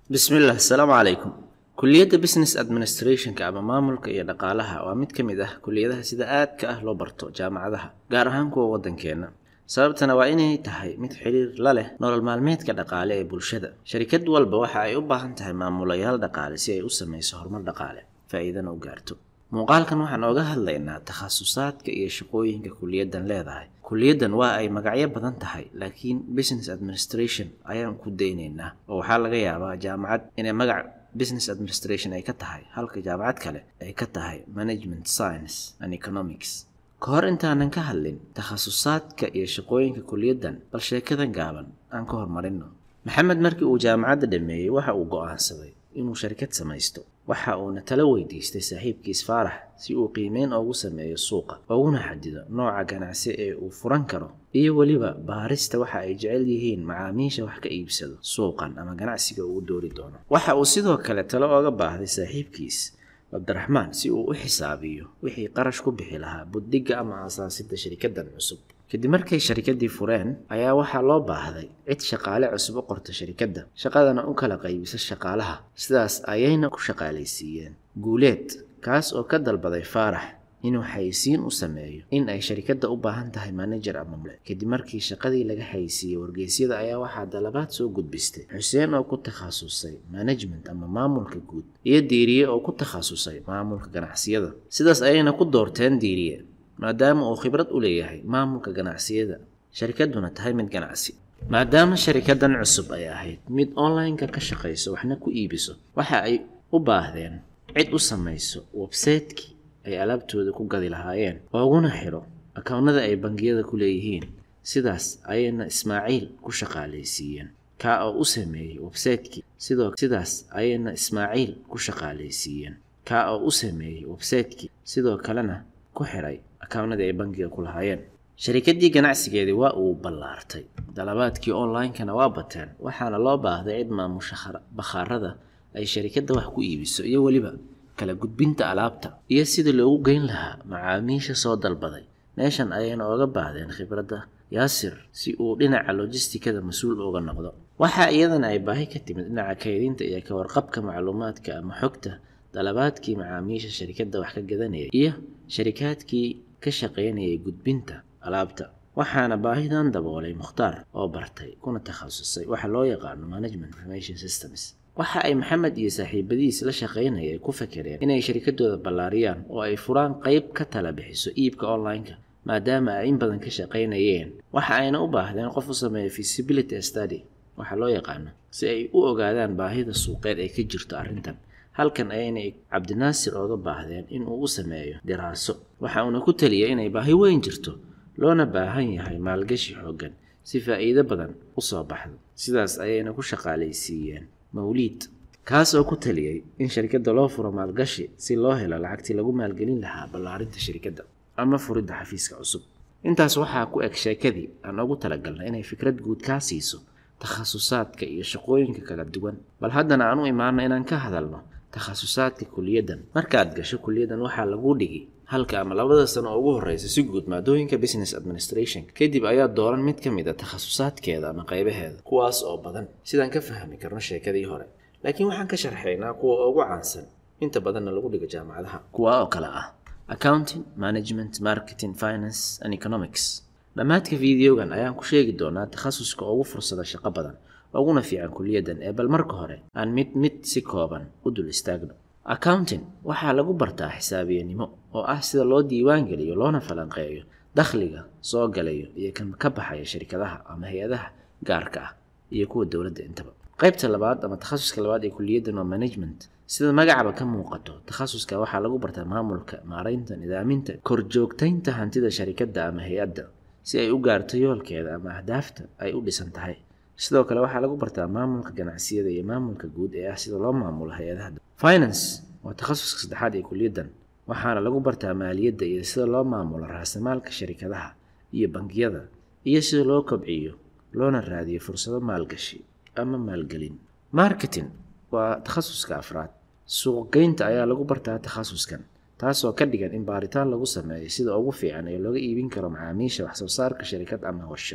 bismillaah asalaamu calaykum kuliyadda business administrationka ama maamulka iyo dhaqaalaha waa mid ka mid ah kuliyadaha sida aadka ah loo barto jaamacadaha gaar ahaan kuwa waddankeenna sababtana waa inay tahay mid xidhiir la leh nolol maalmeedka dhaqaale ee bulshada sharikad walba waxa ay u baahan tahay maamulayaal dhaqaale si ay u samayso horumar dhaqaale faa'iidana u gaarto muuqaalkan waxaan ooga hadlaynaa takhasusaadka iyo shaqooyinka kuliyaddan leedahay kuliyaddan waa ay magacyo badan tahay laakiin business administration ayaan ku daynaynaa oo waxaa laga yaabaa jaamacad inay magac business administration ay ka tahay halka jaamacad kale ay ka tahay management science and economics ka hor intaanan ka hadlin takhasusaadka iyo shaqooyinka kuliyaddan bal sheekadan gaaban aan ka hormarino maxamed markii uu jaamacadda dhameeyey waxa uu go'aansaday inuu sharikad samaysto waxa uuna tala weydiistay saaxiibkiis faarax si uu qiimeyn oogu sameeyo suuqa ooguna xadido nooca ganacsi ee uu furan karo iyo weliba baarista waxa ay jecel yihiin macaamiisha wax ka iibsado suuqan ama ganacsiga uu doori doono waxa uu sidoo kale talo ooga baahday saaxiibkiis cabdiraxmaan si uu u xisaabiyo wixii qarash ku bixi lahaa buddigga ama aasaasidda sharikaddan cusub kadib markay sharikaddii fureen ayaa waxaa loo baahday cid shaqaale cusub u qorta sharikadda shaqadana u kala qaybisa shaqaalaha sidaas ayayna ku shaqaalaysiiyeen guuleed kaas oo ka dalbaday faarax inuu xayisiin u sameeyo in ay sharikadda u baahan tahay manajer ama mule kadib markii shaqadii laga xayisiiyey wargeysyada ayaa waxaa dalabaad soo gudbistay xuseen oo ku takhasusay management ama maamulka guud iyo diiriye oo ku takhasusay maamulka ganacsiyada sidaas ayayna ku doorteen diiriye maadaama uu khibrad u leeyahay maamulka ganacsiyada sharikadduna tahay mid ganacsi maadaama sharikaddan cusub ay ahayd mid online-ka ka shaqayso waxna ku iibiso waxa ay u baahdeen cid u samayso websaytekii ay alaabtooda ku gadi lahaayeen ooguna xidho akownnada ay bangiyada ku leeyihiin sidaas ayayna ismaaciil ku shaqaalaysiiyeen kaa oo u sameeyey websaytekii sidoo sidaas ayayna ismaaciil ku shaqaalaysiiyeen kaa oo u sameeyey websaytekii sidoo kalena ku xidhay akaawnadii ay bangiga ku lahaayeen sharikaddii ganacsigeedii waa uu ballaartay dalabaadkii online-kana waa bateen waxaana loo baahday cid maamusha bakhaarada ay sharikadda wax ku iibiso iyo weliba kala gudbinta alaabta iyo sidii loogu geyn lahaa macaamiisha soo dalbaday meeshan ayayna ooga baahdeen khibradda yaasir si uu dhinaca lojistikada mas-uul uga noqdo waxaa iyadana ay baahi ka timid dhinaca kaydinta iyo ka warqabka macluumaadka ama xogta dalabaadkii macaamiisha sharikadda wax ka gadanayay iyo sharikaadkii ka shaqaynayay gudbinta alaabta waxaana baahidan daboolay mukhtaar oo bartay kuna takhasusay waxa loo yaqaano management information systems waxa ay maxamed iyo saaxiibadiis la shaqaynayay ku fakereen inay sharikaddooda ballaariyaan oo ay furaan qayb ka tala bixiso iibka online-ka maadaama ay in badan ka shaqaynayeen waxa ayna u baahdeen qof u sameeya feasibility study waxa loo yaqaano si ay u ogaadaan baahida suuqeed ay ka jirto arrintan halkan ayayna cabdinaasir ooga baahdeen in uu u sameeyo diraaso waxa uuna ku taliyay inay baahi weyn jirto loona baahan yahay maalgashi xooggan si faa'iido badan u soo baxdo sidaas ayayna ku shaqaalaysiiyeen mawliid kaas oo ku taliyey in sharikadda loo furo maalgashi si loo helo lacagtii lagu maalgelin lahaa ballaarinta sharikadda ama furidda xafiiska cusub intaas waxaa ku eg sheekadii aan ugu talagalnay inay fikrad guud kaa siiso takhasusaadka iyo shaqooyinka kala duwan bal haddana aan u imaano inaan ka hadalno takhasusaadka kuliyaddan markaad gasho kuliyaddan waxaa lagu dhigi halka ama labada sano oo ugu horreysa si guud maadooyinka business administration kadib ayaa dooran mid ka mid a takhasusaadkeeda ama qaybaheeda kuwaas oo badan sidaan ka fahmi karno sheekadii hore laakiin waxaan ka sharxaynaa kuwa ugu caansan inta badanna lagu dhigo jaamacadaha kuwa oo kale ah accounting management marketing finance and economics dhammaadka videogan ayaan ku sheegi doonaa takhasuska ugu fursada shaqo badan uguna fiican kuliyaddan ee bal marka hore aan mid mid si kooban u dul istaagno accounting waxaa lagu bartaa xisaabiyanimo oo ah sida loo diiwaan geliyo loona falanqeeyo dakhliga soo galayo iyo kan ka baxaya shirkadaha ama hay-adaha gaarka ah iyo kuwa dowladda intaba qaybta labaad ama takhasuska labaad ee kuliyaddan waa management sida magacaba ka muuqato takhasuska waxaa lagu bartaa maamulka maaraynta nidaaminta korjoogtaynta hantida sharikadda ama hay-adda si ay u gaarto yoolkeeda ama ahdaafta ay u dhisan tahay sidoo kale waxaa lagu bartaa maamulka ganacsiyada iyo maamulka guud ee ah sida loo maamulo hay-adaha finance waa takhasuska saddexaad ee kuliyaddan waxaana lagu bartaa maaliyadda iyo sida loo maamulo raasamaalka sharikadaha iyo bangiyada iyo sida loo kobciyo loona raadiyo fursado maalgashi ama maalgelin marketing waa takhasuska afraad suuqgeynta ayaa lagu bartaa takhasuskan taasoo ka dhigan in baaritaan lagu sameeyo sida ugu fiican ee looga iibin karo macaamiisha waxsoo saarka sharikad ama warshad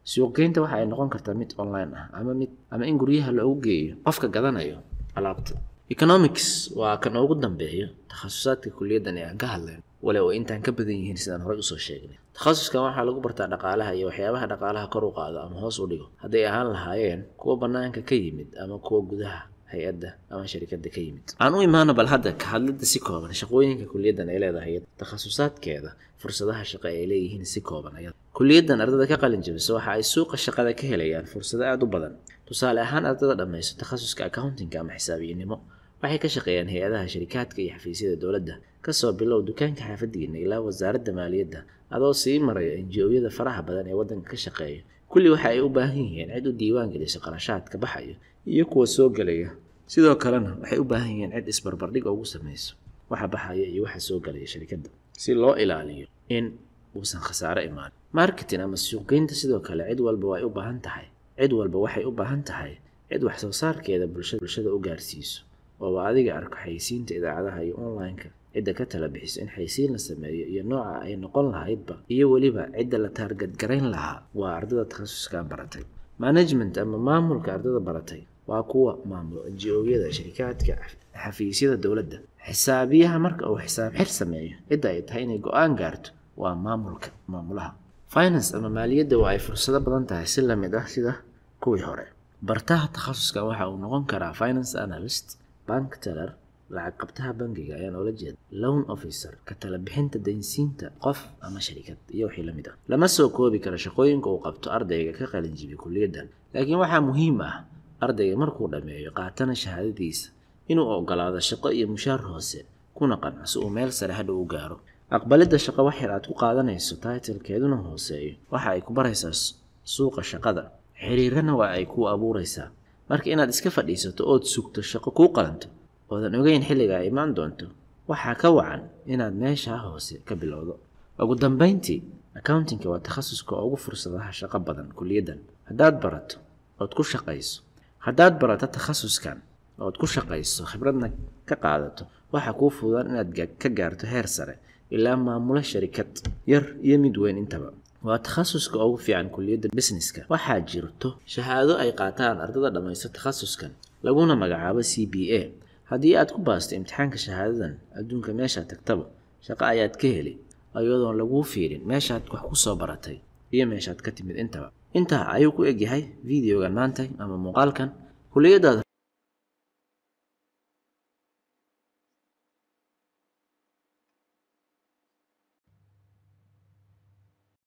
suuqgeynta waxa ay noqon kartaa mid online ah ama mid ama in guryaha loogu geeyo qofka gadanayo alaabta economics waa kan ugu dambeeyo takhasusaadka kuliyaddan ee aan ka hadlayn wale oo intaan ka badan yihiin sidaan horey usoo sheegnay takhasuskan waxaa lagu bartaa dhaqaalaha iyo waxyaabaha dhaqaalaha kor u qaado ama hoos u dhigo hadday ahaan lahaayeen kuwa bannaanka ka yimid ama kuwa gudaha hay-adda ama sharikadda ka yimid aan u imaano bal hadda ka hadlidda si kooban shaqooyinka kuliyaddan ay leedahay takhasusaadkeeda fursadaha shaqo ay leeyihiin si kooban ayada kuliyaddan ardada ka qalin jabisa waxa ay suuqa shaqada ka helayaan fursado aada u badan tusaale ahaan ardada dhammayso takhasuska accountingka ama xisaabiyinnimo waxay ka shaqeeyaan hay-adaha sharikaadka iyo xafiisyada dowladda kasoo bilow dukaanka xaafadiina ilaa wasaaradda maaliyadda adoo sii maraya enji-oyada faraha badan ee waddanka ka shaqeeya kulli waxa ay u baahan yihiin cid u diiwaan geliso qarashaadka baxaya iyo kuwa soo gelaya sidoo kalena waxay u baahan yihiin cid isbarbardhig ugu samayso waxa baxaya iyo waxa soo gelaya sharikadda si loo ilaaliyo in uusan khasaaro imaan marketing ama suuqgeynta sidoo kale cid walba way u baahan tahay cid walba waxay u baahan tahay cid wax soo saarkeeda bulshada u gaarsiiso ooba adiga arko xayisiinta idaacadaha iyo online-ka cidda ka tala bixiso in xaysiin la sameeyo iyo nooca ay noqon lahaydba iyo weliba cidda la taargadgarayn lahaa waa ardada takhasuskan baratay management ama maamulka ardada baratay waa kuwa maamulo nji-oyada sharikaadka xafiisyada dowladda xisaabiyaha marka uu xisaab xir sameeyo cidda ay tahay inay go-aan gaarto waa maamulka maamulaha finance ama maaliyadda waa ay fursado badan tahay si lamid ah sida kuwii hore bartaha takhasuskan waxa uu noqon karaa finance analyst bank teller lacag qabtaha bangiga ayaan oola jeeda loan officer ka tala bixinta daynsiinta qof ama sharikad iyo wixii lamid ah lama soo koobi karo shaqooyinka uu qabto ardayga ka qalinjibiy kuliyaddan laakiin waxaa muhiim ah ardayga markuu dhammeeyo qaatana shahaadadiisa inuu ogolaado shaqo iyo mushaar hoose kuna qanco si uu meel sare hadha u gaaro aqbalidda shaqo wax yar aad ku qaadanayso taitalkeeduna hooseeyo waxa ay ku baraysaa suuqa shaqada xiriirana waa ay kuu abuuraysaa marka inaad iska fadhiisato ood sugto shaqo kuu qalanto oodan ogeyn xilliga ay imaan doonto waxaa ka wacan inaad meeshaa hoose ka bilowdo ugu dambayntii accountingka waa takhasuska ugu fursadaha shaqo badan kuliyaddan haddaad barato ood ku shaqayso haddaad barato takhasuskan ood ku shaqayso khibradna ka qaadato waxaa kuu fududaan inaad ka gaarto heer sare ilaa maamulo sharikad yar iyo mid weyn intaba waa takhasuska ugu fiican kuliyadda businesska waxaa jirto shahaado ay qaataan ardada dhammaysto takhasuskan laguna magacaabo c b a haddii aad ku baasto imtixaanka shahaadadan adduunka meeshaad tagtaba shaqo ayaad ka heli iyadoon laguu fiirin meeshaad wax ku soo baratay iyo meeshaad ka timid intaba intaa ayuu ku egyahay videogan maantay ama muuqaalkan kuliyadaada